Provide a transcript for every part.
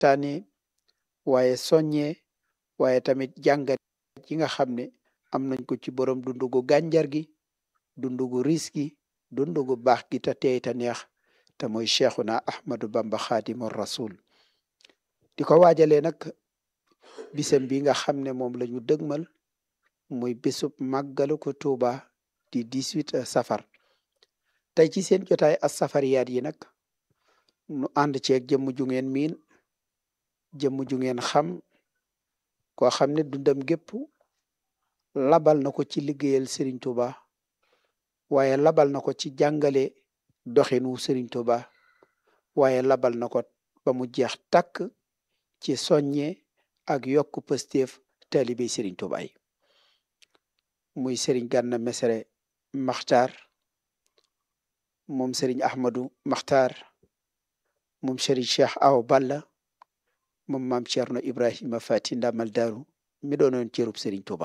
waxtaane waaye soññee waaye tamit jàngat yi nga xam ne am nañ ko ci borom dundu gu gànjar gi dundu gu riis gi dundu gu baax gi te teey te neex te mooy cheikhuna ahmadu bamba xaadimu rasul di ko waajalee nag bisam bi nga xam ne moom la ñu dëgmal muy bisub màggalu ko tuuba di 18 safar tey ci seen jotaay as safariyaat yi nag nu ànd ceeg jëmm ju ngeen miin jëmm ju ngeen xam koo xam ne dundam gépp labal na ko ci liggéeyal Serigne Touba waaye labal na ko ci jàngale doxinu Serigne Touba waaye labal na ko ba mu jeex takk ci soññe ak yokk pësteef taalibe Serigne Touba yi muy Serigne Gana Messere Maxtaar moom Serigne Ahmadou Maxtaar moom Serigne Cheikh Awa Balla moom maam Thierno Ibrahima Fati Ndamal Daaru mi doonoon cërub Serigne Touba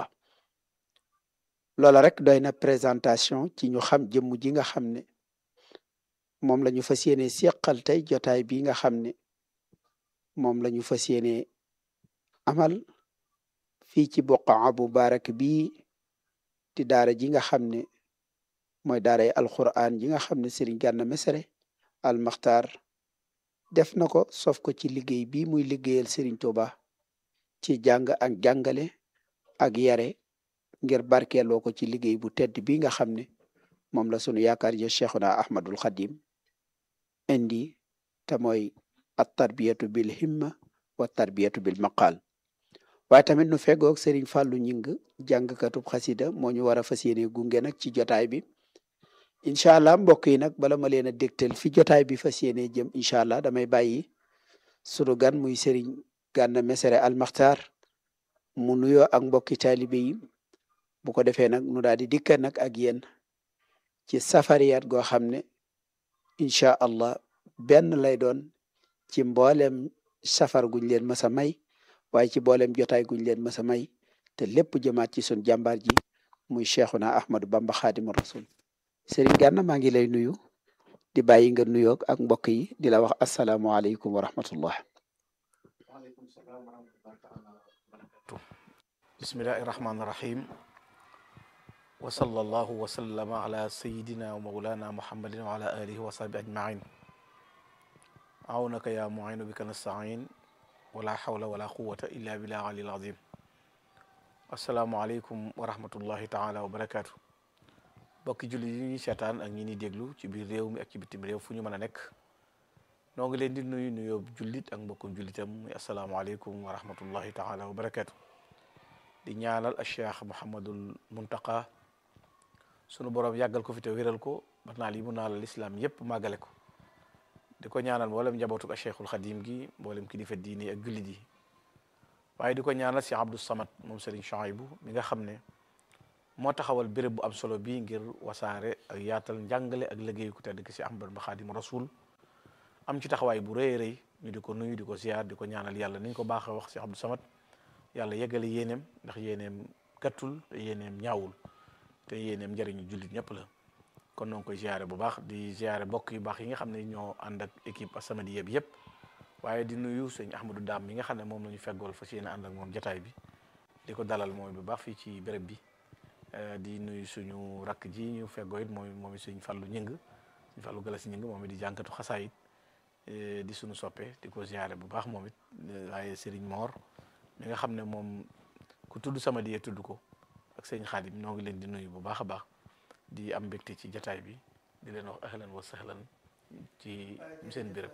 loola rek doy na présentation ci ñu xam jëmm ji nga xam ne moom la ñu fas yéene seqal tey jotaay bi nga xam ne moom la ñu fas yéene amal fii ci boqaa bu barak bii di daara ji nga xam ne mooy daaray alquran ji nga xam ne Serigne Gana Messere al Maxtaar def na ko sof ko ci liggéey bi muy liggéeyal Serigne Touba ci jàng ak jàngale ak yare ngir barkeeloo ko ci liggéey bu tedd bi nga xam ne moom la sunu yaakaar ja cheikhuna ahmadul xadim indi te mooy at tarbiyatu bil himma wa tarbiyatu bil maqal waaye tamit nu feggoog Serigne Fallou ñing jàngkatub xasida moo ñu war a fas yéene gunge nag ci jotaay bi incha allah mbokk yi nag bala ma leen a dégtal fi jotaay bi fas yéene jëm incha allah damay bàyyi sunu gan muy Serigne Gana Messere al Maxtaar mu nuyoo ak mbokki taalibe yi bu ko defee nag nu daal di dikka nag ak yéen ci safariyat goo xam ne incha allah benn lay doon ci mboolem safar guñ leen mës a may waaye ci mboolem jotaay guñ leen mës a may te lépp jëmaat ci sun jàmbaar ji muy cheikhuna ahmadu bamba xaadimu rasul Serigne Gana maa ngi lay nuyu di bàyyi nga nuyoog ak mbokk yi di la wax asalaamualeykum wa rahmatullah bismillahi rahmaani rahim wa sallallahu wa sallama ala sayidina wa mawlana muhammadin wa ala alihi wa sahbi ajmain awnaka ya muinu bika nastain wala hawla wala quwata illa billah alil azim asalaamu aleykum wa rahmatullahi taala wa barakatu bokki julli yi ñuy seetaan ak ñi ni déglu ci biir réew mi ak ci bitim réew fu ñu mën a nekk noo ngi leen di nuyu nuyoo jullit ak mbokkum jullitam muy asalaamu aleykum wa rahmatullahi taala wa barakatu di ñaanal a cheikh Mouhamadul Muntaqa sunu borom yàggal ko fi te wéral ko ba naal yi mu naal lislaam yépp màggale ko di ko ñaanal mboolem njabootu a cheikhul xadim gi mboolem kilifa diine ak jullit yi waaye di ko ñaanal si Abdou Samad moom Serigne Chouaïbou mi nga xam ne moo taxawal béréb bu am solo bii ngir wasaare ak yaatal njàngale ak liggéey ku tedd ki si Ahmad ba Xadim Rasul am ci taxawaay bu rëy rëy ñu di ko nuyu di ko ziar di ko ñaanal yàlla niñ ko baaxee wax si Abdou Samad yàlla yeggale yéeneem ndax yéeneem gàttul te yéeneem ñaawul te yéeneem njëriñu jullit ñëpp la kon noo ngi koy ziare bu baax di ziare mbokk yu baax yi nga xam ne ñoo ànd ak équipe As-Samadiyya bi yëpp waaye di nuyu sëñ Ahmadou Dam mi nga xam ne moom la ñu feggool fas yéene ànd ak moom jotaay bi di ko dalal mooy bu baax fii ci béréb bi di nuyu suñu rakk ji ñu feggoo it mooy moom it suñ fàllu ñëng suñ fàllu galas ñëng moom it di jànkatu xasaayit di suñu soppe di ko ziare bu baax moom it waaye Serigne Mor mi nga xam ne moom ku tudd Samadiyya tudd ko ak sëñ Xaadim ñoo ngi leen di nuyu bu baax a baax di am mbégte ci jataay bi di leen wax ahlan wa sahlan ci seen béréb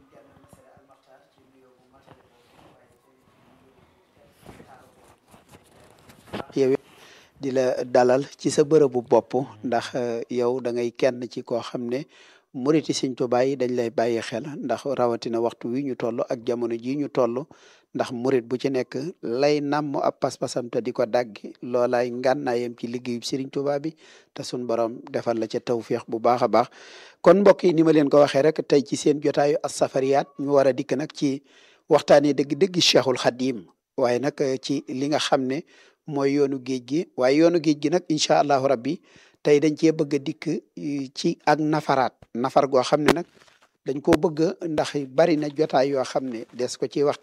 yow di la dalal ci sa bërëbu bopp ndax yow da ngay kenn ci koo xam ne muriti Sëñ Tuubaa yi dañ lay bàyyi xel ndax rawatina waxtu wi ñu toll ak jamono ji ñu toll ndax murit bu ci nekk lay nàmm ab pas-pasam te di ko daggi loolaay ngànnaayam ci liggéeyu Sëriñ Tuubaa bi te sun borom defal la ca tawféex bu baax a baax kon mbokk yi ni ma leen ko waxee rek tey ci seen jotaayu as-safariyaat ñu war a dikk nag ci waxtaanee dëgg-dëgg Cheikhul Xadim waaye nag ci li nga xam ne mooy yoonu géej gi waaye yoonu géej gi nag incha allahu rabbi tey dañ cee bëgg a dikk ci ak nafaraat nafar goo xam ne nag dañ ko bëgg ndax bari na jotaay yoo xam ne des ko ci wax